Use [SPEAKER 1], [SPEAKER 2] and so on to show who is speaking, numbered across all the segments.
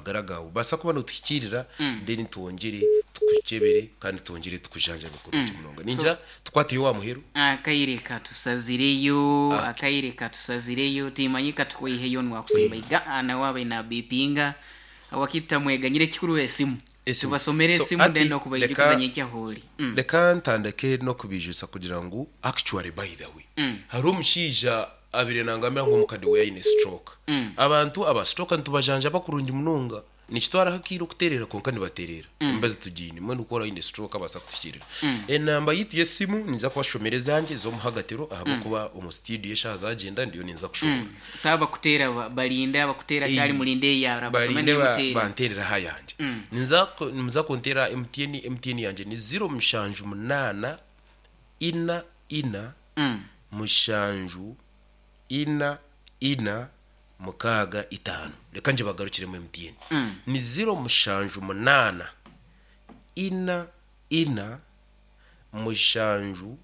[SPEAKER 1] hagaragawe basa ko bano dushyikirira ndende twongere twikebere kandi twongere twujanjane ku ruti murongo ninjira twateye wa muhero
[SPEAKER 2] akayireka tusazireyo akayireka tusazireyo timanyika tukoyiheyo nwakusimba igana wabe na bipinga awakitamwega nyirekikuru esimu
[SPEAKER 1] Esimu.
[SPEAKER 2] tubasomere
[SPEAKER 1] So,
[SPEAKER 2] esimu
[SPEAKER 1] ati,
[SPEAKER 2] ndende no kubayirikuzanya icyahuri Mm,
[SPEAKER 1] reka ntandeke no kubijusa kugira ngo actually by the way hari umushyija abiri nangamira nko mukadi wa yine stroke abantu abastroke ntubajanja bakurunga imununga nicyo twarahakiru kuterera konka nibaterera mbaze tugine mwe nukora yine stroke abasa kushirira enamba yituye simu niza kubashomere zanjye zo muhagatero ahaba kuba umustudio yeshaha zagenda ndiyo ninza kushobora
[SPEAKER 2] saba bakutera ba- barinda bakutera
[SPEAKER 1] Eh,
[SPEAKER 2] cyari murinde yara basome
[SPEAKER 1] barinde ba-
[SPEAKER 2] n'imutera
[SPEAKER 1] bantereraho ayanjye Niza ku- muza kuntera emutiyeni emutiyeni yanjye ni ziro mushanju munana ina ina
[SPEAKER 2] Mm.
[SPEAKER 1] mushanju ina ina mukaga itanu reka nje bagarukire mu emutiyeni ni ziro mushanju munana ina ina mushanju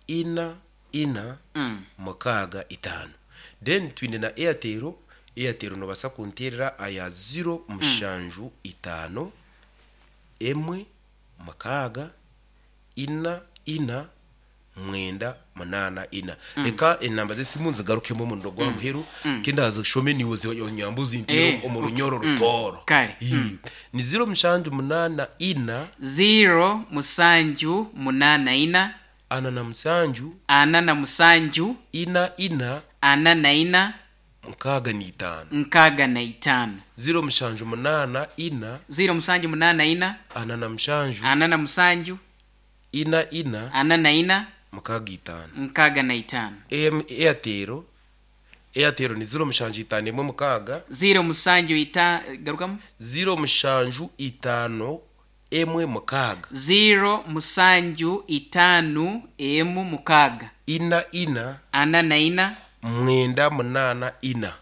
[SPEAKER 1] ina ina
[SPEAKER 2] Mm.
[SPEAKER 1] mukaga itanu then twine na eyatero eyatero nobasa kunterera aya ziro mushanju itano emwe mukaga ina ina mwenda munana ina reka enamba z'esimu nzigarukemo muno gwa muheru kenda hazishome niwoze onyambuzi intero
[SPEAKER 2] Eh,
[SPEAKER 1] omu runyoro rutoro
[SPEAKER 2] Kale.
[SPEAKER 1] Ii. ni ziro mushanju munana ina
[SPEAKER 2] zero musanju munana ina
[SPEAKER 1] ana na musanju
[SPEAKER 2] ana na musanju
[SPEAKER 1] ina ina
[SPEAKER 2] ana na ina
[SPEAKER 1] mukaga ni itano
[SPEAKER 2] nkaga na itano
[SPEAKER 1] ziro mushanju munana ina
[SPEAKER 2] zero musanju munana ina
[SPEAKER 1] ana na mushanju
[SPEAKER 2] ana na musanju
[SPEAKER 1] ina ina
[SPEAKER 2] ana na ina
[SPEAKER 1] mukaga itanu
[SPEAKER 2] nkaga na itano
[SPEAKER 1] Em- eyatero eyatero ni ziro mushanju itanu emwe mukaga
[SPEAKER 2] zero musanju ita garukamo
[SPEAKER 1] ziro mushanju itano emwe mukaga
[SPEAKER 2] zero musanju itanu emu mukaga
[SPEAKER 1] ina ina
[SPEAKER 2] ana na ina
[SPEAKER 1] mwenda munana ina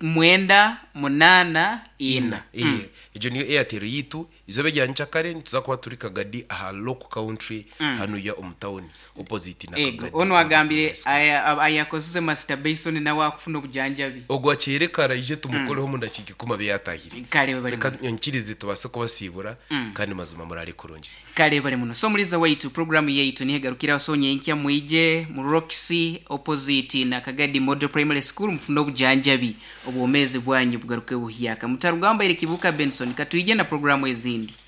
[SPEAKER 2] mwenda munana ina
[SPEAKER 1] Eh, iryo niyo eyatero yitu izobe rya ncakare nituza kuba turi kagadi aha local country hano ya omutawuni opposite na
[SPEAKER 2] ego
[SPEAKER 1] kagadi
[SPEAKER 2] ono wagambire aya- ab- ayakoze master bason nawe akufuna obujanjabi
[SPEAKER 1] ogwo akerekara ije tumukoreho mu ndakika ikuma be yatahiriye
[SPEAKER 2] kale bari
[SPEAKER 1] reka nkirize tubase kubasibura kandi mazima muri ari kurungi
[SPEAKER 2] kale bari muno so muriza waitu programu yaitu nihegarukiraho sonye nkya mwije mu roxy opposite na kagadi model primary school mufuna obujanjabi obwomezi bwanyu bugaruke buhiyaka mutarugamba iri kibuka benson katuyije na programu ezindi